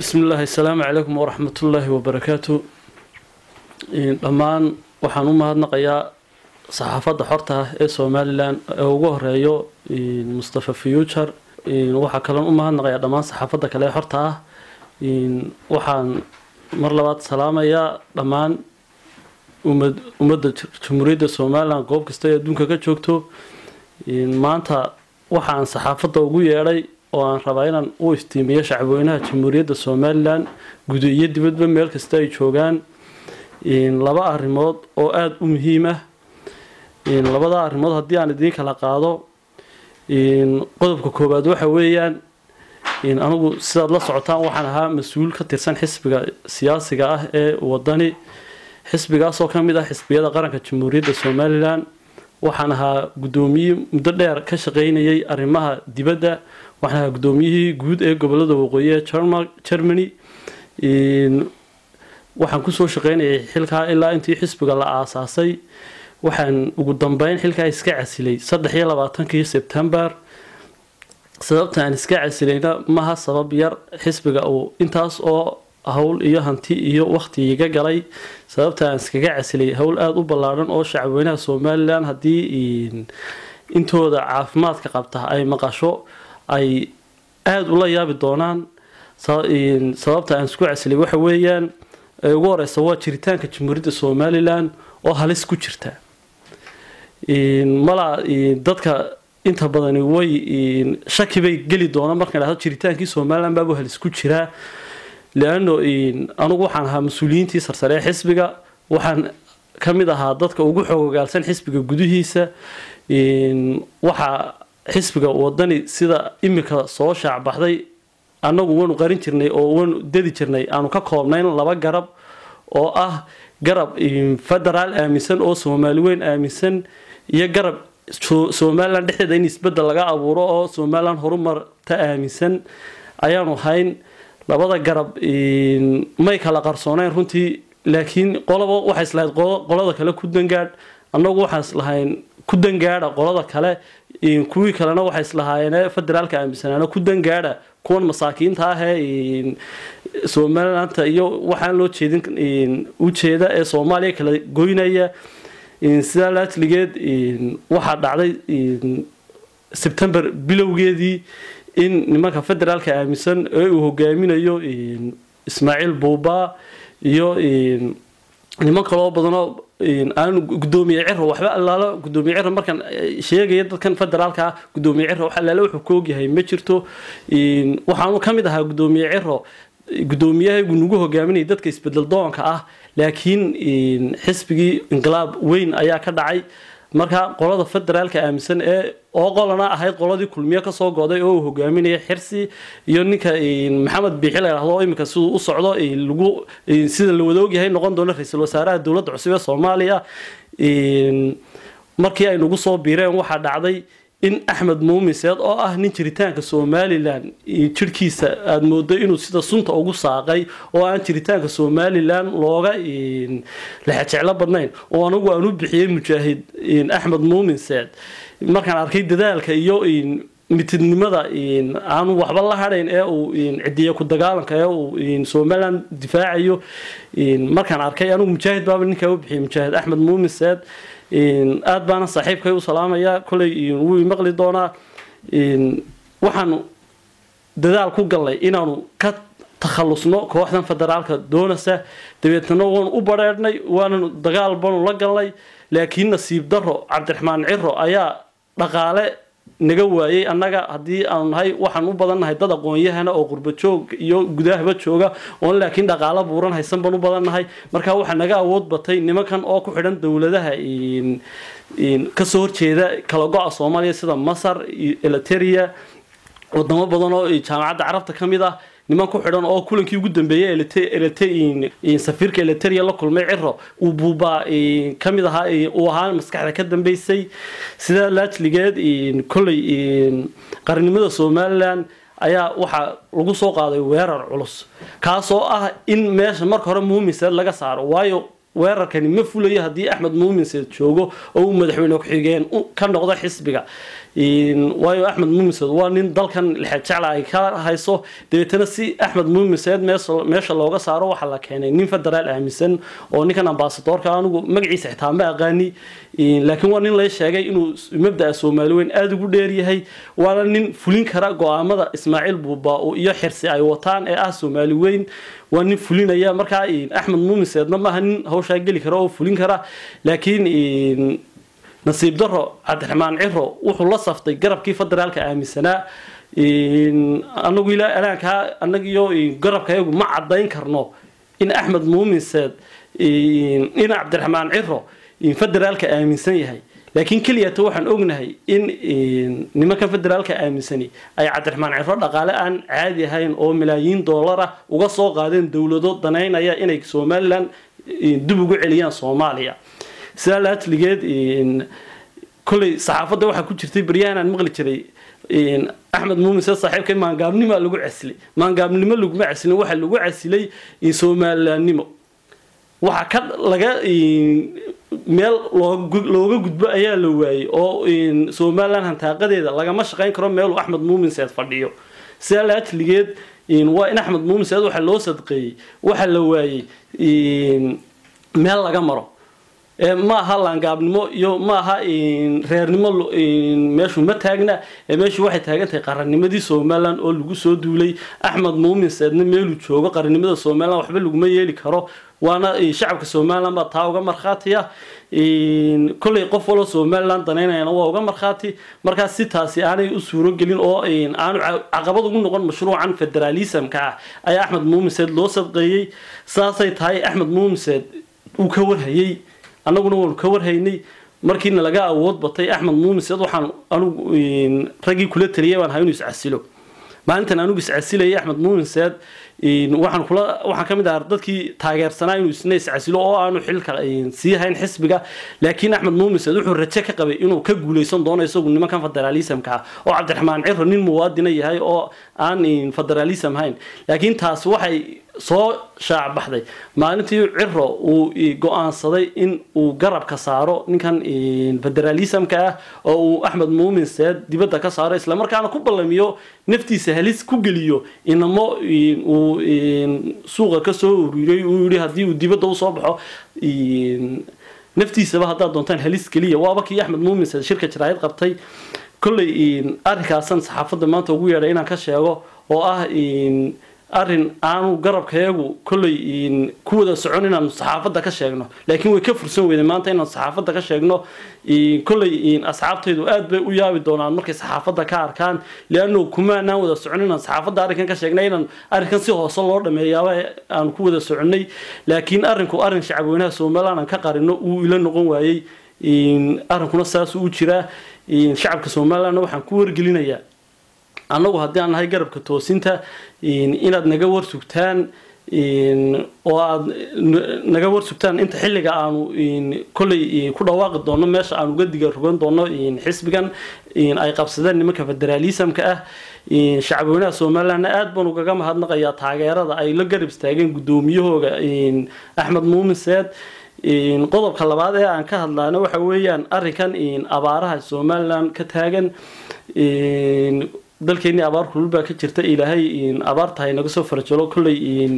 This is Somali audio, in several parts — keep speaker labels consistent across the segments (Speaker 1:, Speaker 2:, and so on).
Speaker 1: bismi illaahi asalaamu calaykum waraxmatullaahi wabarakaatu dhammaan waxaan u mahadnaqayaa saxaafadda xorta ah ee somalilan ee ugu horeeyo mustafa future waxaa kaloon u mahadnaqayaa dhammaan saxaafadda kale ee xorta ah waxaan mar labaad salaamayaa dhammaan umad ummadda jamhuuriyadda somalilan goob kasta ee adduunka ka joogto maanta waxaan saxaafadda ugu yeedhay oo aan rabaa inaan u iftiimiyo shacabweynaha jamhuuriyadda somalilan gudo iyo dibadba meel kasta ay joogaan laba arrimood oo aada u muhiim ah labada arrimood haddii aan idiin kala qaado qodobka koowaad waxa weeyaan anigu sidaad la socotaan waxaan ahaa mas-uul ka tirsan xisbiga siyaasiga ah ee wadani xisbigaasoo ka mid ah xisbiyada qaranka jamhuuriyadda somalilan waxaan ahaa guddoomiye muddo dheer ka shaqeynayay arrimaha dibadda waxaan ahaa guddoomiyihii guud ee gobolada waqooyi ee germany waxaan kusoo shaqeynayay xilkaa ilaa intii xisbiga la aasaasay waxaan ugu dambeyn xilkaa iska casilay saddex iyo labaatankii sebtembar sababta aan iska casilayna maha sabab yar xisbiga uu intaas oo hawl iyo hanti iyo waqti iga galay sababta aan iskaga casilay hawl aada u ballaadhan oo shacabweynaha somalilan haddii intooda caafimaadka qabta ay maqasho ay aada ula yaabi doonaan sababta aan isku casilay waxa weeyaan ee ugu horeysa waa jiritaanka jamhuuriyadda somalilan oo halis ku jirta mala dadka inta badani way shaki bay geli doonaan markaan dhahdo jiritaankii somalilan baabu halis ku jiraa leano anugu waxaan ahaa mas-uuliyiintii sarsare ee xisbiga waxaan ka mid ahaa dadka ugu xoogogaalsan xisbiga gudihiisa waxaa xisbiga wadani sida imika soo shaacbaxday annagu waanu qarin jirnay oo waanu dedi jirnay aanu ka koobnayn laba garab oo ah garab federaal aaminsan oo soomaali weyn aaminsan iyo garab somalilan dhexdeeda in isbedel laga abuuro oo somalilan horumarta aaminsan ayaanu hayn labada garab may kala qarsooneyn runtii laakiin qolaba waxay islahayd qolada kale ku dangaadh annagu waxaan islahayn ku dangaadha qolada kale kuwii kalena waxay islahaayeen federaalka aaminsanaana ku dangaadha kuwan masaakiinta ah ee somalilanta iyo waxaan loo jeedin ujeeda ee soomaaliya kala goynaya sidaa laatligeed waxaa dhacday sebtember bilowgeedii in nimanka federaalka aaminsan ee uu hogaaminayo ismaaciil buuba iyo niman kaloo badanoo aan gudoomiye ciro waxba allaalo gudoomiye ciro markaan sheegaya dadkan federaalka ah gudoomiye ciro wax allaale wuxuu ka ogyahay ma jirto waxaanu ka mid ahaa gudoomiye ciro gudoomiyahaygu nagu hogaaminaya dadka isbedel doonka ah laakiin xisbigii inqilaab weyn ayaa ka dhacay marka qolada federaalka aaminsan ee oo qolana ahayd qoladii kulmiye kasoo goday oo uu hogaaminaya xirsi iyo ninka maxamed biixi la yidhahdo oo iminka siduu u socdo lagu sida la wada ogyahay noqon doono ra-iisul wasaaraha dowladda cusub ee soomaaliya markii ay nagu soo biireen waxaa dhacday in axmed muumiseed oo ah nin jiritaanka somalilan jirhkiisa aada moodo inuu sida sunta ugu saaqay oo aan jiritaanka somalilan looga lexejeclo badnayn oo anigu aan u bixiyey mujaahid axmed muuminseed markaan arkay dadaalka iyo mitidnimada aanu waxba la hadhayn ee uu cidiya ku dagaalanka ee uu somalilan difaacayo markaan arkay anigu mujaahid baaba ninkaa u bixiyay mujaahid axmed muuminseed aada baana saaxiibkay u salaamayaa koley wuu imaqli doonaa waxaanu dadaal ku gallay inaanu ka takhalusno kooxdan federaalka doonasa dabeetna waanu u badheedhnay waananu dagaal banu la galnay laakiin nasiib daro cabdiraxmaan ciro ayaa dhaqaale naga waayay annaga haddii aanu nahay waxaan u badannahay dad aqoon-yahana oo qurba joog iyo gudahaba jooga oon laakiin dhaqaalo buuran haysan baan u badannahay marka waxaa naga awood batay nimankan oo ku xidhan dowladaha kasoo horjeeda kala go-a soomaaliya sida masar eliteria wadamo badan oo jaamacadda carabta ka mid ah niman ku xidhan oo kulankii ugu dambeeyey safiirka eliteria la kulmay ciro uu buubaa ka mid ahaa uu ahaa maskaxda ka dambeysay sidaa laajligeed kolley qarnimada somalilan ayaa waxaa lagu soo qaaday weerar culus kaasoo ah in meesha marka hore muumiseed laga saaro waayo weerarkani ma fulayo haddii axmed muuminseed joogo oo uu madaxweyne ku-xigeen ka noqdo xisbiga waayo axmed muumiseed waa nin dalkan lixeed jecla ay ka hayso dabeetana si axmed muumiseed meesha looga saaro waxaa la keenay nin federaal aaminsan oo ninkan ambasadoorka anigu magaciisa xitaa ma aqaani laakiin waa nin lay sheegay inuu mabdaa soomaali weyn aada ugu dheeryahay waana nin fulin kara go-aamada ismaaciil buuba iyo xirsi ay wataan ee ah soomaali weyn waa nin fulinaya markaa axmed muumiseedna maaha nin hawshaa geli kara oo fulin kara laakiin nasiib daro cabdiraxmaan ciro wuxuu la saftay garabkii federaalka aaminsanaa anagu ilaa anaankaa anagiyo garabkayagu ma cadayn karno in axmed muumiseed in cabdiraxmaan ciro federaalka aaminsan yahay laakiin keliyata waxaan ognahay in nimankan federaalka aaminsani ay cabdiraxmaan ciro dhaqaale aan caadi ahayn oo malaayiin dollar ah uga soo qaadeen dowlado danaynaya inay somalilan dib ugu celiyaan soomaaliya sidaa laatligeed kolley saxaafadda waxaa ku jirtay baryahan aan maqli jiray axmed muumise saaxiibkay maangaabnima lagu casilay maangaabnimo laguma casilin waxaa lagu casilay somalilanimo waxaa ka laga meel looga gudbo ayaa la waayey oo somalilan hantaaqadeeda lagama shaqayn karo meeluu axmed muuminseed fadhiyo sidaa laatligeed waa in axmed muuminseed waxaa loo sadqeeyey waxaa la waayey meel laga maro ma aha laangaabnimo iyo ma aha reernimo meeshu ma taagna meeshu waxay taagantahay qarannimadii somalilan oo lagu soo duulay axmed muuminseedna meeluu joogo qarannimada somalilan waxba laguma yeeli karo waana shacabka somalilan baa taa uga markhaatiya kolley qof waloo somalilan danaynayana waa uga markhaati markaas si taasi aanay u suuro gelin oo aanu caqabad ugu noqon mashruucan federaalismka ah ayaa axmed muuminseed loo sadqeeyey saasay tahay axmed muuminseed uu ka warhayey annaguna waanu ka warhaynay markiina laga awood batay axmed muumiseed waxaan anugu raggii kula taliyay baan ahay inuu iscasilo maalintan anugu iscasilayay axmed muumiseed waxaan kula waxaan ka mid ahaa dadkii taageersanaa inuu isna iscasilo oo aanu xilka sii hayn xisbiga laakiin axmed muumiseed wuxuu raje ka qabay inuu ka guuleysan doono isagu nimankan federaalismka ah oo cabdiraxmaan ciro nin muwaadina yahay oo aan federaalism hayn laakiin taas waxay soo shaac baxday maalintii ciro uu go-aansaday in uu garabka saaro ninkan federaalismka ah oo uu axmed muuminseed dibadda ka saaro islamarkaana ku ballamiyo naftiisa halis ku geliyo inamo uu suuqa kasoo ururiyay uu yihi haddii uu dibadda usoo baxo naftiisaba haddaad doontaan halis keliya waaba kii axmed muuminseed shirka jaraayad qabtay kolley arrinkaasan saxaafadda maanta ugu yeedhay inaan ka sheego oo ah arrin aanu garabkayagu kolley ku wada socon inaanu saxaafadda ka sheegno laakiin way ka fursan weyday maanta inaanu saxaafadda ka sheegno kolley asxaabtaydu aad bay u yaabi doonaan markay saxaafadda ka arkaan leanno kumaanaan wada socon inaan saxaafadda arrinkan ka sheegnay inaan arrinkan si hoose loo dhameeyaaba aanu ku wada soconnay laakiin arrinku arrin shacabweynaha somaliland aan ka qarino uu ila noqon waayey arrinkuna saasuu u jiraa shacabka somalilandna waxaan ku wargelinayaa annagu haddii aan nahay garabka toosinta inaad naga warsugtaan oo aad naga warsugtaan inta xilliga aanu kolley ku dhawaaqi doono meesha aan uga diga rogan doono xisbigan ay qabsadeen nimanka federaalismka ah shacabweynaha somalilandna aada baan ugaga mahadnaqayaa taageerada ay la garab istaageen guddoomiyahooga axmed muuminseed qodobka labaad ee aan ka hadlaana waxa weeyaan arrinkan abaaraha somaliland ka taagan dalkeenii abaar kulul baa ka jirta ilaahay abaartahay naga soo farjalo kolley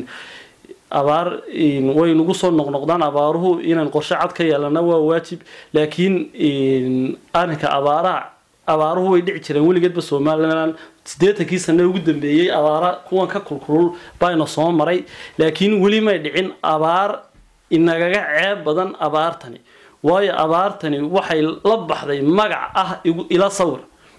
Speaker 1: abaar way nagu soo noqnoqdaan abaaruhu inaan qorshe cad ka yeelana waa waajib laakiin arrinka abaaraha abaaruhu way dhici jireen weligeedba somaliland siddeetankii sane ugu dambeeyey abaara kuwan ka kulkulul bayna soo maray laakiin weli may dhicin abaar inagaga ceeb badan abaartani waayo abaartani waxay la baxday magac ah ila sawir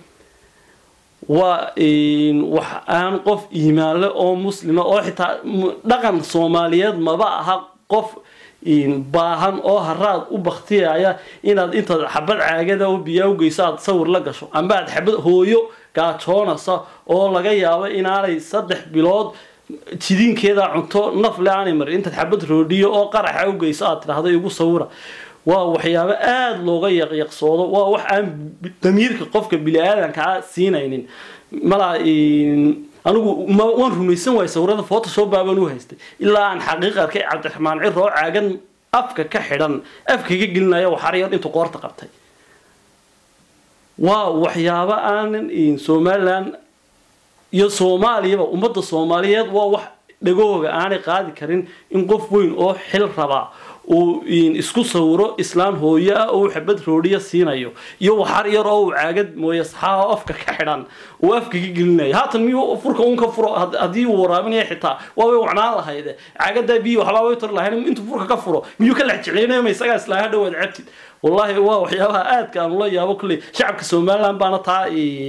Speaker 1: waa wax aan qof iimaanle oo muslima oo xitaa dhaqan soomaaliyeed maba aha qof baahan oo haraad u baktiyaya inaad intaad xabad caagada oo biyaa u geyso aad sawir la gasho amba aad xabad hooyo gaajoonaysa oo laga yaabo inaanay saddex bilood jidiinkeeda cunto nafle aanay marin intaad xabad roodhiyo oo qaraxa u geyso aad tidhaahdo igu sawira waa waxyaabo aada looga yaqyaqsoodo waa wax aan damiirka qofka bini-aadanka a siinaynin malaa anigu waan rumaysan waay sawirada photoshop baabaan u haystay ilaa aan xaqiiq arkay cabdiraxmaan ciro oo caagan afka ka xidhan afka ka gelinaya waxaryar intuu qoorta qabtay waa waxyaabo aanan somalilan iyo soomaaliyaba ummadda soomaaliyeed waa wax dhagahooga aanay qaadi karin in qof weyn oo xil rabaa uu isku sawiro islaan hooyo ah oo xabad roodhiya siinayo iyo waxar yar oo uu caagad mooye saxaa afka ka xidhan uu afka ka gelinayo haatan miyuu furka uun ka furo haddii uu waraabinaya xitaa waabay wacnaan lahayde caagadaa biyo waxbaa way tar lahayn intuu furka ka furo miyuu ka lex jeclaynayo ma isagaa islaaha dhawaad cabtid wallaahi waa waxyaabaha aadka aan ula yaabo kulley shacabka somaliland baana taa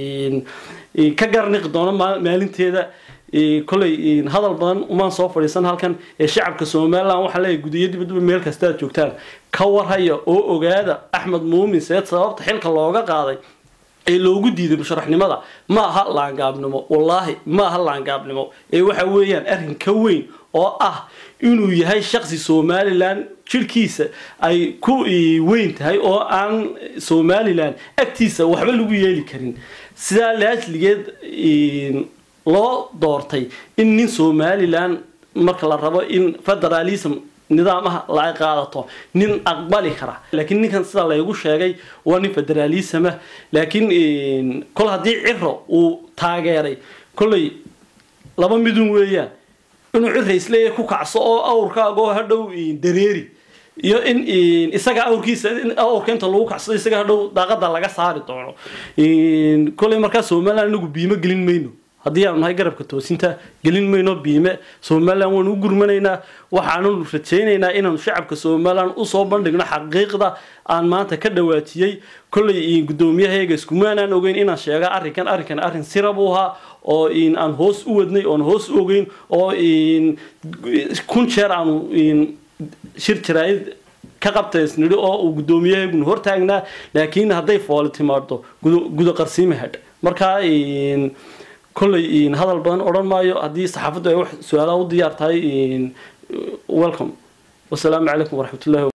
Speaker 1: ka garniqi doona maalinteeda koley hadal badan umaan soo fadhiisan halkan ee shacabka somalilan waxaa leeyahy gudiyo dibadba meel kasta aad joogtaan ka warhaya oo ogaada axmed muumin seed sababta xilka looga qaaday ee loogu diiday musharaxnimada ma aha laangaabnimo wallaahi ma aha laangaabnimo ee waxa weeyaan arrin ka weyn oo ah inuu yahay shaqsi somalilan jirhkiisa ay ku weyn tahay oo aan somalilan agtiisa waxba lagu yeeli karin sidaa laasligeed loo doortay in nin somalilan marka la rabo in federalism nidaamaha la qaadato nin aqbali kara laakiin ninkan sida laygu sheegay waa nin federalismah laakiin kol haddii ciro uu taageeray kolley laba midun weeyaan inuu cira isleeya ku kacso oo awrkaagoo hadhow dareeri iyo in isaga awrkiisa awrka inta lagu kacsado isaga hadhow daaqada laga saari doono kolley markaa somalilan inagu biimo gelin mayno haddii aanu nahay garabka toosinta gelin mayno biime somalilan waanu u gurmanaynaa waxaanu rajaynaynaa inaanu shacabka somalilan usoo bandhigno xaqiiqda aan maanta ka dhawaajiyey kolley guddoomiyahayaga iskumaanaan ogeyn inaan sheega arrinkan arrinkan arrin sira buu ahaa oo aan hoos u wadnay oon hoos u ogeyn oo kun jeer aanu shir jaraa'id ka qabtaysnidhi oo uu guddoomiyahayguna hortaagnaa laakiin hadday fooli timaado guda qarsiima hadh markaa kolley hadal badan odhan maayo haddii saxaafaddu ay wax su-aalaha u diyaar tahay welcome wasalaamu calaykum waraxmatullahi